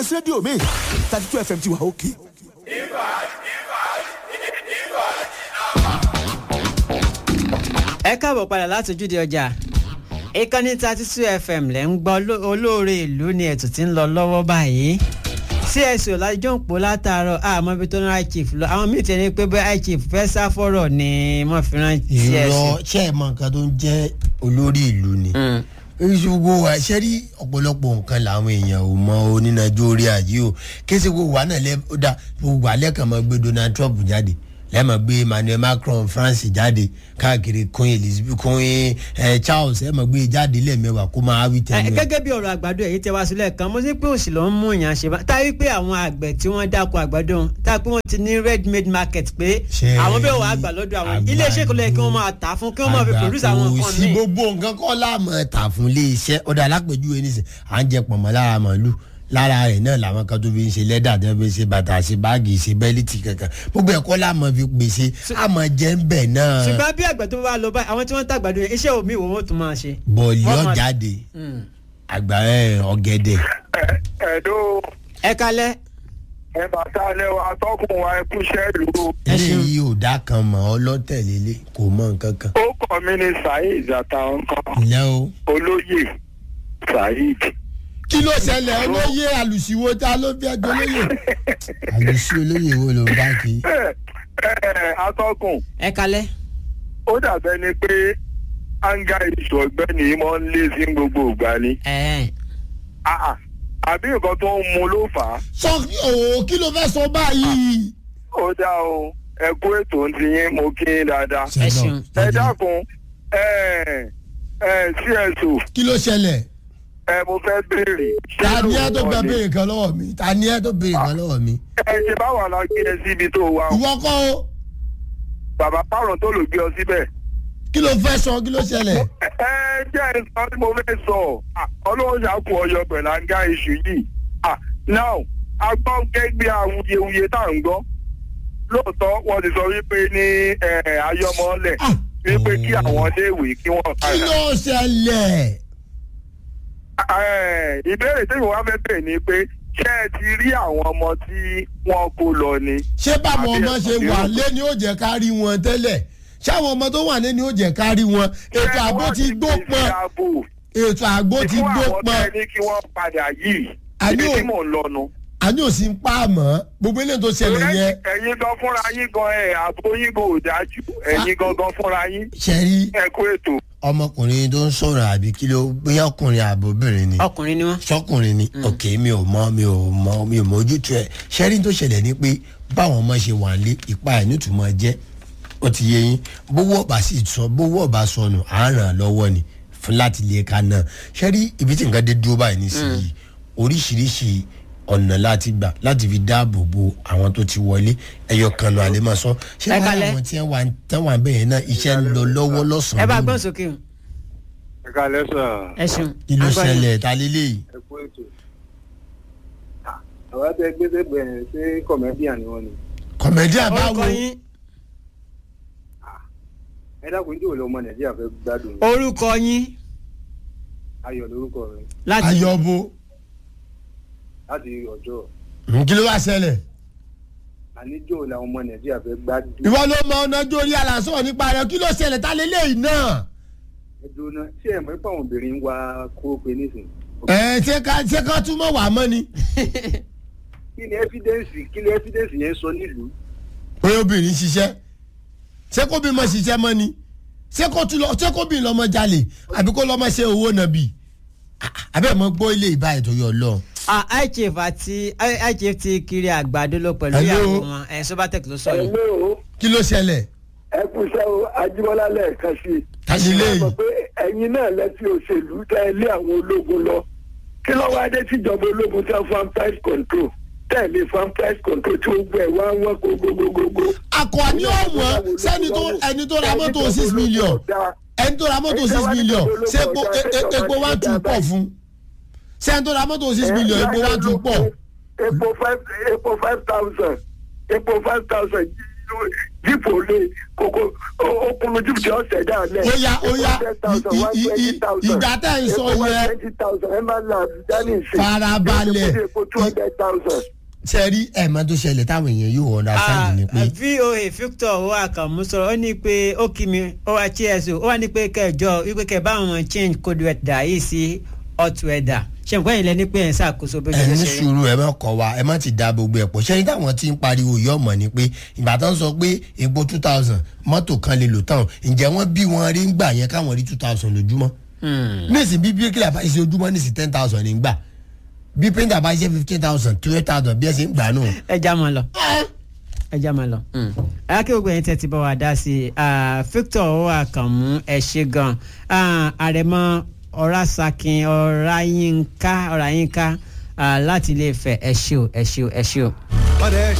rédíò mi thirty two fm ti wà òkè. ẹ káàbọ̀ padà láti ojúde ọjà ìkànnì thirty two fm lẹ́ ń gbọ́ ló- olóore ìlú ni ètò tí ń lọ lọ́wọ́ báyìí cso lájọ́ ń pò látàárọ̀ àmọ́ ibi tó ń ra chief lọ àwọn míì ti ní pé bẹ́ẹ̀ chief fẹ́ sá fọ́rọ̀ ni wọ́n fi rán ìrọ cso. ṣe é mọ nǹkan tó ń jẹ́ olórí ìlú ni gbogbo wa ṣe rí ọ̀pọ̀lọpọ̀ nǹkan làwọn èèyàn ò mọ onínájú orí ayé o kése gbogbo wa náà lẹ ó dá gbogbo alẹ́ kan máa gbé donald trump jáde lẹ́ẹ̀mọ̀ gbé emmanuel macron france jáde káàkiri queen elizabeth queen eh, charles ẹ̀ mọ̀ gbé jáde lẹ́ẹ̀mẹ́wàá kó máa wí Ẹ, tẹ́lẹ̀. gẹ́gẹ́ bí ọ̀rọ̀ àgbàdo èyí tẹ wá sílẹ̀ kan mo sí pé òsì ló ń mú yàn ṣe bá táyé pé àwọn àgbẹ̀ tí wọ́n dáko àgbàdo ọ̀hún, tá a pé wọ́n ti ní ready made market pé Ṣé àwọn bẹ́ẹ̀ wàá gbà lọ́dọ̀ àwọn àgbàdo- iléeṣẹ́ kò lè kí wọ́n máa tà á fún kí wọ́n máa fi produce àwọn àgbà nǹkan kò sí míì. gbogbo nǹkan kọ́ láàmú ẹ̀ta fún ilé iṣẹ́ ọ̀dà alápèjúwe nísìn à ń jẹ pọ̀nmọ́ lára màálù lára rẹ̀ náà làwọn kan tó fi ń ṣe lẹ́dà tó fi ń ṣe bàtà ṣe báàgì ṣe bẹ́líìtì kankan gbogbo ẹ̀kọ́ láàmú fi pèsè àmọ́ jẹ́ ń bẹ̀ náà ṣùgbọ́n bí àgbẹ̀ tó bá lọ báyìí àwọn tí wọ́n ń tàgbàdo yẹn iṣẹ́ omi ìwò wọn tún máa ṣe. bọ̀ọ̀lì Wọ́n máa- ọ̀jáde Mm. àgbà ẹ̀ ọ̀gẹ̀dẹ̀ ẹ̀dọ́ ẹ kalẹ́ ẹ bàtà lẹ́wọ̀ atọ́kùn wa ẹ kúṣẹ́ ìlú. Ẹ ṣeun. eléyìí ò dá kan mọ́ ọlọ́tẹ̀lélẹ̀ kò mọ nǹkan kan ó kọ́ mi ní saheed àtàwọn kan ǹlẹ́ o. olóyè saheed. kí ló ṣẹlẹ̀ olóyè àlùsíwò tá ló fi ẹjọ́ olóyè àlùsí olóyè wo ló ń bá kí. ẹ ẹ atọ́kùn ẹ kalẹ́ ó dàbẹ́ ni pé anga ìṣù ọ̀gbẹ́ni yìí máa ń lé sí gbogbo ìgbà ni. ẹ Ah, ah. àbí nǹkan tó ń mu ló fà á. sọ òò kí ló fẹ́ sọ báyìí. ó dá o ẹ kú ètò ń ti yín mo kí yín dáadáa. ẹ ṣeun. ẹ dákun ẹ ẹ cso kí ló ṣẹlẹ̀. ẹ mo fẹ́ béèrè. ṣé ta ni ẹ tó lóòótọ́ fẹ́ ni? béèrè kan lọ́wọ́ mi ta ni ẹ tó béèrè kan lọ́wọ́ mi. ẹ ṣe báwa la gbé ẹ síbi tó wà o. ìwọ kọ́ o bàbá pààrọ̀ tó lò gbé ọ síbẹ̀. kí ló fẹ́ sọ kí ló ṣẹlẹ̀. ẹ jẹ́ ẹ sọ tí mo fẹ́ sọ Ah, ọlọ́run ṣàkó ọyọ pẹ̀lú àǹgá iṣu yìí. Ah, now a gbọ́ gẹ́gbẹ́ awuyewuye tá à ń gbọ́. lóòótọ́ wọ́n ti sọ wípé ní eh, ayọ́mọ́lẹ̀ Ah. wípé kí àwọn iléèwé kí wọ́n kí padà. ló ṣẹlẹ̀. Eh, ìbéèrè tí mo wá fẹ́ bẹ̀ ni pé ṣé ẹ ti rí àwọn ọmọ tí wọ́n kó lọ ni. ṣé báwọn ọmọ ṣe Àbí wà ẹ̀sùn lé ni ó jẹ́ ká rí wọn tẹ́lẹ̀ ṣáwọn ọmọ tó wà lé ni ó jẹ́ ká rí wọn ètò àgbo ti gbó pọn ètò àgbo ti fún gbó àwọn pọn tẹ́ ní kí wọ́n padà yìí Àní ibi ò- tí mò ń lọ nu. àní ò sí ń pa àmọ́ gbogbo eléyìí tó ṣẹlẹ̀ yẹn ẹ̀yin gan fúnra yín gan ẹ̀ àbò yín kò dájú ẹ̀yin gangan fúnra yín ṣẹ́rí ẹ kú ètò. ọmọkùnrin tó ń sọ̀rọ̀ àbí kí ló bóyá ọkùnrin àbóbìnrin ni ọkùnrin ni wọ́n. sọkùnrin ni òkè mi ò mọ mi ò mọ mi ò mọ ojútùú ẹ ṣẹ́rí tó ṣẹlẹ̀ ni pé báwọn ọmọ ṣe wà lé ipa ẹ̀ nítumọ̀ jẹ́ ó ti yé yín bówó ọba sì sọ bówó ọba sọnù à ń ràn án lọ́wọ́ ni fún láti lè ka náà ṣẹ́rí ibi tí nǹkan dé dúró báyìí nísìnyí oríṣiríṣi ọ̀nà láti gbà láti fi dáàbò bo àwọn tó ti wọlé ẹyọ kan lọ àlẹ́ máa sọ ṣé Ẹ wàá kalẹ̀. àwọn tí wọ́n wà tán wà bẹ́ẹ̀ náà iṣẹ́ ń lọ lọ́wọ́ ẹ lọ́sàn-án bá lónìí. gbọ́n sókè o ẹ kálẹ́ sà ẹ ṣeun. kí ló A gbọ́ yín. ṣẹlẹ̀ ta lélẹ́yìí. ẹ kú ètò. àwọn àti ẹgbẹ́ sẹ́gbẹ̀ẹ́ ṣé kọ̀mẹ́díà ni wọ́n ni. kọ̀mẹ́díà bá orúkọ wo yín ẹ dákun tí òun ọmọ nàìjíríà fẹ́ gbádùn yín. orúkọ yín ayọ̀ lórúkọ rẹ̀ láti ayọ̀bo láti ọjọ́ kí ló wá ṣẹlẹ̀. àníjò làwọn ọmọ nàìjíríà fẹ́ gbádùn. ìwọ ló mọ ọ̀nà jórí aláṣọ nípa rẹ kí ló ṣẹlẹ̀ ta lélẹ́yìí náà. ẹ dúró náà ṣé ẹ mọ̀ pé àwọn obìnrin ń wá kó pe nísìn. ẹ ṣé ká ṣé ká túmọ̀ wà mọ́ ni. kí ni ẹ́fídẹ́ǹsì kí ni ẹ́fídẹ́ǹsì yẹn sọ nílùú. pé obìnrin ṣiṣẹ́ ṣé kó bímọ ṣiṣẹ́ mọ́ ni ṣé kó tún lọ ṣé kó bí lọ́mọ jalè àbí kó lọ́mọ ṣe owó nàbì. abẹ́ mọ gbọ́ ilé ìbá ètò yọ lọ. Ah, ichif àti ichif ti kiri àgbàdo lọ pẹ̀lú Hello. ìyàwó wọn ẹ̀ sobatec ló sọ yìí. o kí ló ṣẹlẹ̀. ẹ kú iṣẹ́ o ajíbọ́lá lẹ́ẹ̀kan sí i. ta ni léyìí. pé ẹ̀yin náà lẹ́sìn òṣèlú tẹ́ ẹ lé àwọn ológun lọ kí ló wá dé tíjọba ológun tẹ́ fún price control tẹ̀lé fún price control tí ó gbẹ wá wọ́n kó gbogbogbò. akọni ọ̀wọ́n sẹ́ni tó ẹni tó ra mọ́tò six million ẹni tó ra mọ́tò six million ṣé epo e- e- epo wá tún pọ̀ fún sẹ́ni tó ra mọ́tò six million epo wá tún pọ̀. epo five epo five thousand epo five thousand jíìpù olè kókó okùnrin jíìpù tí ó ṣẹ̀dá lẹ̀. Ó yá, ó yá, i- i- i- ìgbà tẹ́ ń sọ yẹn. twenty thousand ẹ máa ń la àbújá ní ìsìn. Farabalẹ̀. epo two hundred thousand. ṣe rí ẹ̀mọ́ tó ṣẹlẹ̀ táwọn èèyàn yóò understand ni pé voa victor owó àkànmú sọ̀rọ̀ ó ní pé ó kí mi ó wá tso ó wá ní pé kẹjọ wípé kẹ bá wọn change code weather yìí sí hot weather ṣe nǹkan yìí lẹ́ni pé ẹ̀ ń ṣàkóso bí ẹ ojú ní ṣe rí. sùúrù ẹ má kọ wa ẹ má ti da gbogbo ẹ pọ̀ ṣẹ́yìn táwọn ti ń pariwo yìí ọmọ ni pé ìgbà tó ń sọ pé epo two thousand mọ́tò kan lè lò tán ǹjẹ́ wọ́n bí wọn rí ń gbà yẹn káwọn rí two thousand lójúmọ́ níìsín bí bíríkìlà bá ṣe ojúmọ́ níìsín ten thousand ní gbà bí píńtà bá ṣe fifteen thousand twelve thousand bí ẹ ṣe ń gbà nù. ẹ já mọ lọ ẹ já mọ lọ. alákẹ́ gbogbo ẹ̀yin tẹ́ ti bá wa dá sí i Ah, victor owó àkànmú ẹ ṣe gan Ah, àrẹ̀mọ ọ̀rásàkín ọ̀ráyínká ọ̀ráyínká ah, láti ilé Ifẹ̀ ẹ ṣé o ẹ ṣé o ẹ ṣé o. ọ̀rẹ́